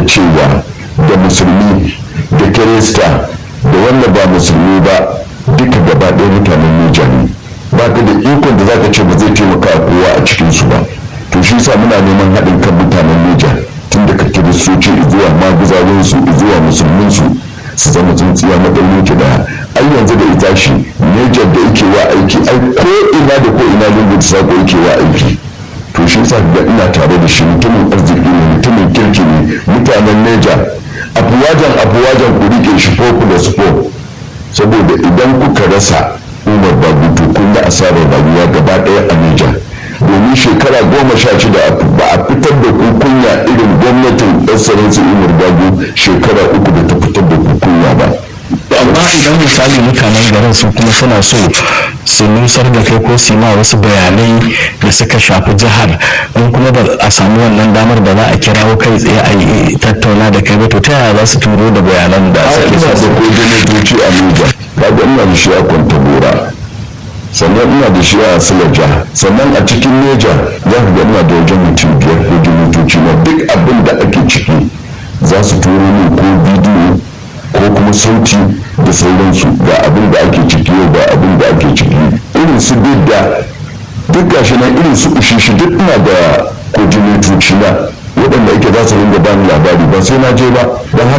cewa da musulmi da kirista da wanda ba musulmi ba duka gaba ɗaya mutanen Neja ne ba ka da ikon da zaka ce ba zai taimaka a kowa a cikinsu ba to shi sa muna neman haɗin kan mutanen Neja tun daga kiristoci zuwa maguzawansu zuwa musulminsu su zama tsintsiya madaurin ki da ai yanzu da ita shi Neja da yake wa aiki ai ko ina da ko ina lungu da sako yake wa aiki to shi sa da ina tare da shi mutumin arziki ne mutumin kirki ne mutanen Neja afuwajan afuwajan ku rike shi fofu da sufo saboda idan kuka rasa umar babu to kun da asarar rayuwa gaba ɗaya a Nijar domin shekara goma sha shida ba a fitar da kukunya irin gwamnatin ɗansarinsu umar babu shekara uku da ta fitar da kukunya ba amma idan misali mutanen garin su kuma suna so su nusar da kai ko su ma wasu bayanai da suka shafi jihar in kuma ba a samu wannan damar da za a kirawo kai tsaye a yi tattauna da kai ba to ta yaya za su turo da bayanan da a suke ina da so ko janatoci a Nijar kaga ina da shi a Kwantagora sannan ina da shi a Silaja sannan a cikin Neja za ka ga ina da wajen mutum biyar ko janatoci na duk abin da ake ciki za su turo min ko bidiyo ko kuma sauti da sauransu ga abin da ake ciki yau ga abin da ake ciki irin su bidda duk gashi nan irin su ushishi duk ina da ko janatoci na waɗanda ake za su ringa bani labari ba sai na je ba don haka